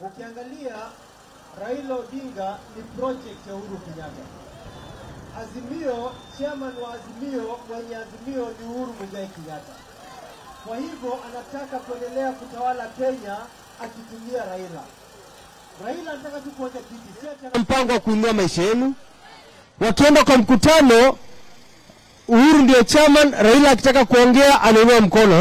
Ukiangalia Raila Odinga ni project ya Uhuru Kenyatta. Azimio, chairman wa Azimio mwenye Azimio ni Uhuru Muigai Kenyatta. Kwa hivyo anataka kuendelea kutawala Kenya akitumia Raila. Raila anataka tu kuacha kiti, si ati ana- mpango wa kuinua maisha yenu. Wakienda kwa mkutano, Uhuru ndio chairman, Raila akitaka kuongea anainua mkono.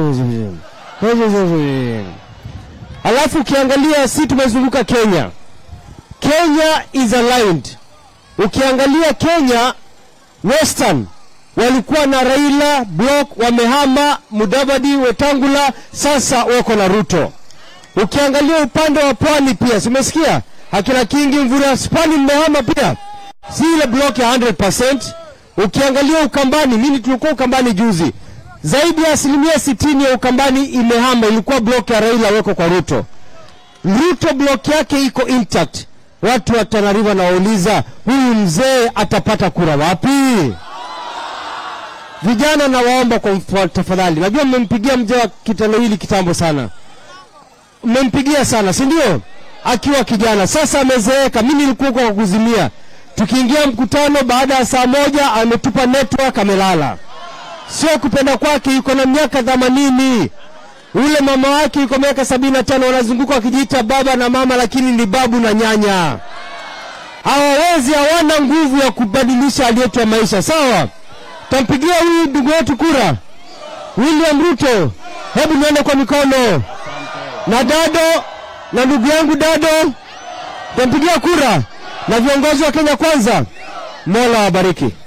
Alafu ukiangalia, si tumezunguka Kenya, Kenya is aligned. Ukiangalia Kenya Western walikuwa na Raila block, wamehama Mudavadi, Wetangula, sasa wako na Ruto. Ukiangalia upande wa pwani pia, simesikia akina Kingi Mvura Spani mmehama pia, si ile block ya 100%. Ukiangalia Ukambani, mimi tulikuwa Ukambani juzi, zaidi ya asilimia sitini ya Ukambani imehama, ilikuwa block ya Raila weko kwa Ruto. Ruto block yake iko intact. Watu wa Tana River nawauliza, huyu mzee atapata kura wapi? Vijana nawaomba kwa mfa- tafadhali, najua mmempigia mzee wa kitendawili kitambo sana mmempigia sana, si ndio? Akiwa kijana, sasa amezeeka. Mimi nilikuwa kwa kuzimia, tukiingia mkutano, baada ya saa moja ametupa network, amelala. Sio kupenda kwake, yuko na miaka themanini. Ule mama wake yuko miaka sabini na tano, wanazunguka wakijiita baba na mama, lakini ni babu na nyanya. Hawawezi, hawana nguvu ya kubadilisha hali yetu ya maisha. Sawa, tampigia huyu ndugu yetu kura, William Ruto. Hebu niende kwa mikono na Dado na ndugu yangu Dado, tampigia kura na viongozi wa Kenya Kwanza. Mola wabariki.